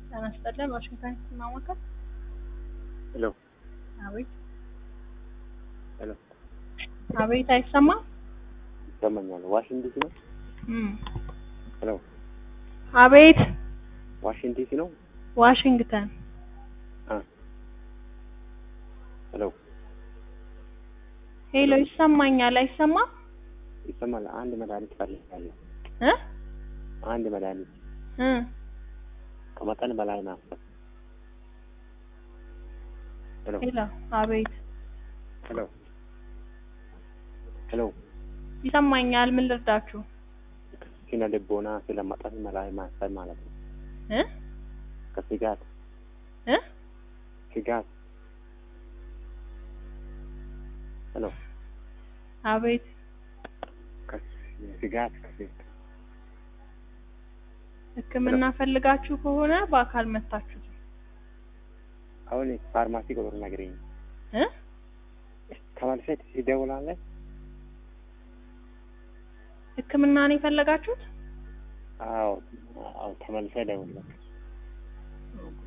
ጤና ይስጥልን። ዋሽንግተን ማማከር። ሄሎ አቤት ሄሎ፣ አቤት፣ አይሰማም? ይሰማኛል። ዋሽንግተን ዲሲ ነው። እም ሄሎ፣ አቤት፣ ዋሽንግተን ዲሲ ነው። ዋሽንግተን። አ ሄሎ፣ ሄሎ፣ ይሰማኛል? አይሰማም? ይሰማል። አንድ መድኃኒት ፈልጋለሁ። እ አንድ መድኃኒት እ ከመጠን በላይ ማፍሰስ። ሄሎ ሄሎ፣ አቤት፣ ሄሎ ሄሎ፣ ይሰማኛል? ምን ልርዳችሁ? ስነ ልቦና ስለ መጠን በላይ ማሰብ ማለት ነው። እ ከስጋት እ ስጋት። ሄሎ አቤት፣ ከስጋት ከስጋት ሕክምና ፈልጋችሁ ከሆነ በአካል መታችሁ አሁን ፋርማሲ ቁጥር ነገረኝ። እ ተመልሰህ ትደውላለህ። ሕክምና ነው የፈለጋችሁት? አዎ አዎ፣ ተመልሰህ ደውልልህ።